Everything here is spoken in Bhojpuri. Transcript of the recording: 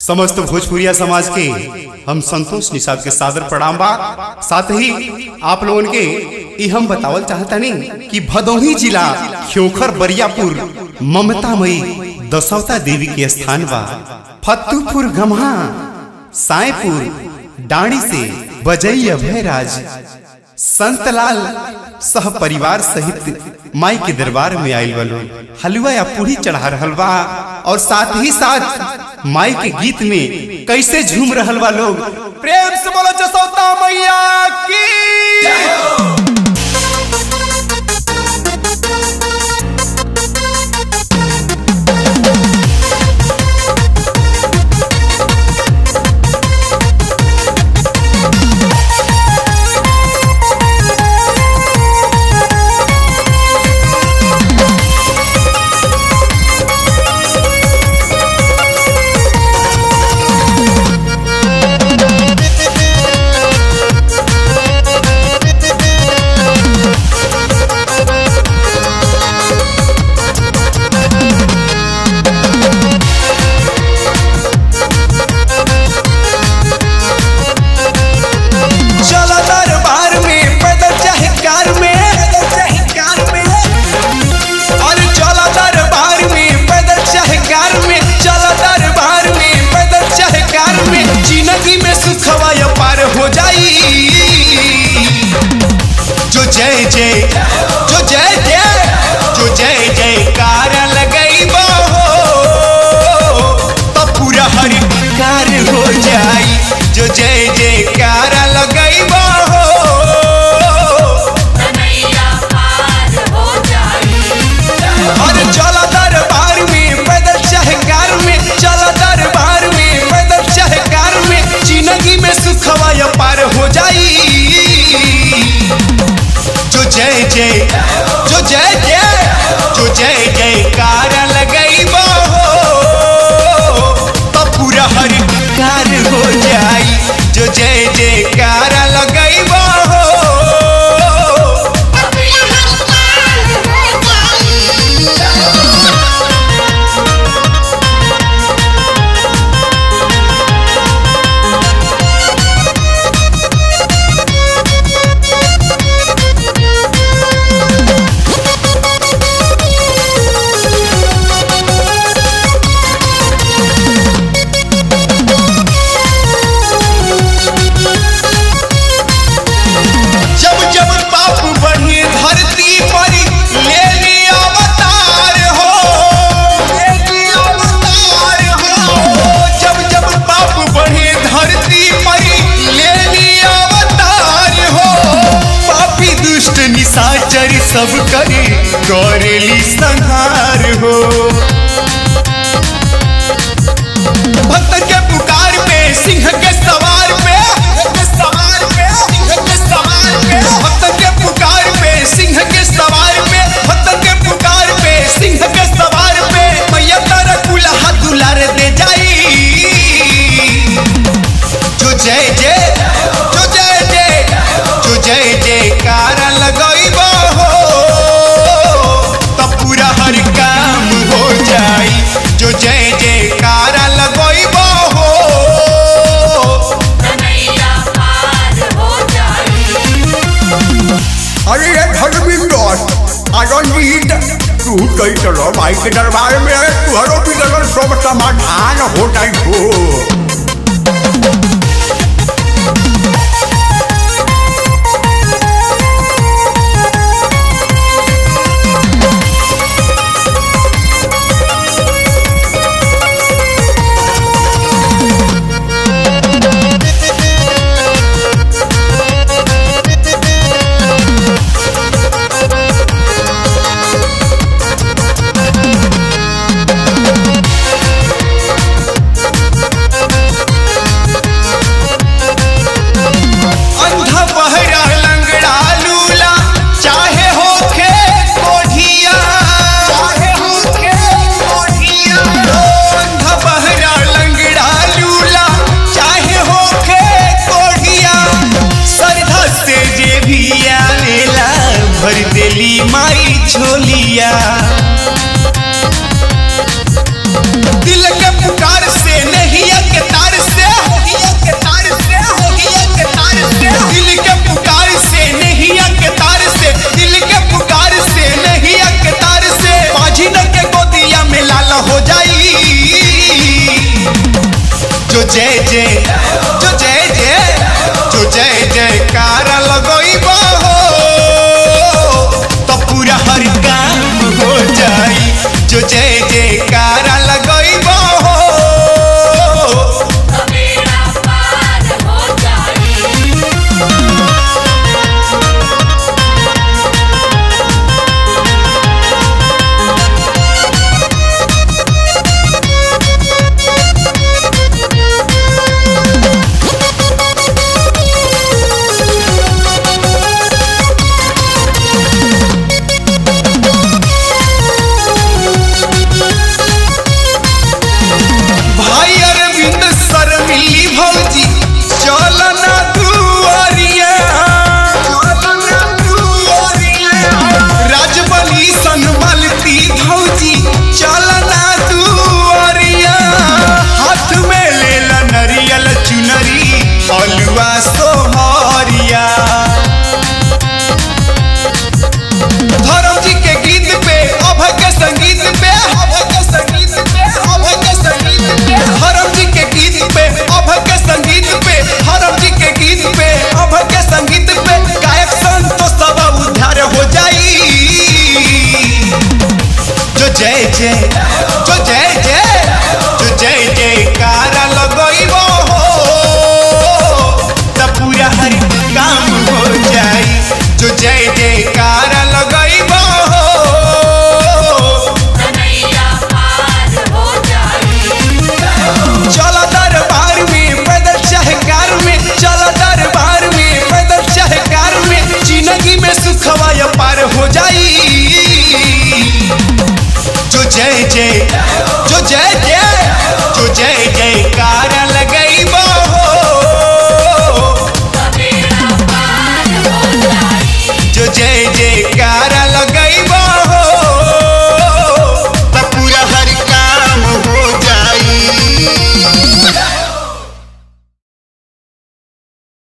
समस्त भोजपुरिया समाज के हम संतोष निषाद के सादर प्रणाम बा साथ ही आप लोगन के ई हम बतावल चाहतनी कि भदोही जिला खियोखर बरियापुर ममतामयी दशवता देवी के स्थान बा फत्तूपुर गम्हा सायपुर डाणी से बजई अभयराज संतलाल सह परिवार सहित माई के दरबार में आयल बलो हलवा या पूरी चढ़ा रहल बा और साथ ही साथ माई के गीत में कैसे झूम रहल बा लोग प्रेम से बोलो जसोता मैया की चला दरबार में पैदल चाहे कार में अरे चला दरबार में पैदल चाहे कार में चला दरबार में पैदल चाहे कार में जिंदगी में सुखवा या पार हो जाई जो जय जय जो जय जय जो जय जय कार लगई हो तो पूरा हर कार हो जाई जो जय जय कार लगई हो कन्हैया पार हो जाई अरे चला दरबार में पैदल चाहे कार में चला दरबार में पैदल चाहे कार में जिंदगी में सुखवा या पार हो जाई जो जय जय जो जय जय जो जय जय कार लगई हो तो पूरा हर कार हो जाई जो जय जय कार लगई हो जब जब पाप बढ़े धरती पर ले ली अवतार हो ले ली अवतार हो जब जब पाप बढ़े धरती पर ले ली अवतार हो पापी दुष्ट निशाचर सब करे करेली संहार हो भक्त के पुकार पे सिंह के सवार पे सवार पे सिंह के सवार पे भक्त के पुकार पे सिंह के सवार पे भक्त के पुकार पे सिंह के सवार पे मैया तारा कुल्हा दुलार दे जाई जो जय जय जो जय जय जो जय जय कार लगई हो तब पूरा हर काम हो जाई जो जय जय कार लगई हो कन्हैया पार हो जाई अरे ये धर्मिंदर आनंद तू कई चलो भाई के दरबार में तुहरो भी लगन सब समाधान हो जाई हो Thank जय जय जो जय जय जो जय जयकार लगइबा हो तो पूरा हर काम हो जाई जो जय जयकार लगइबा हो तो बेड़ा पार हो जाई भाई अरविंद सर मिली भौजी चल ना दुआरिया राजबली सनमलती भौजी चल ना दुआरिया हाथ में लेला नरियल चुनरी हलवा सोहरिया धर्म जी के गीत पे अभय के संगीत पे अभय के संगीत पे अभय के संगीत पे धर्म जी के गीत पे अभय के संगीत पे धर्म जी के गीत पे अभय के संगीत पे गायक संतोष सब उद्धार हो जाई जो जय जय जो जय जय जो जय जयकार लगइबो हो त पूरा हर काम हो जाई जो जय जयकार लगइबो हो कन्हैया पार हो जाई चल दरबार में पैदल चाहे कार में चल दरबार में पैदल चाहे कार में जिंदगी में सुखवा या पार हो जाई जो जय जय जो जय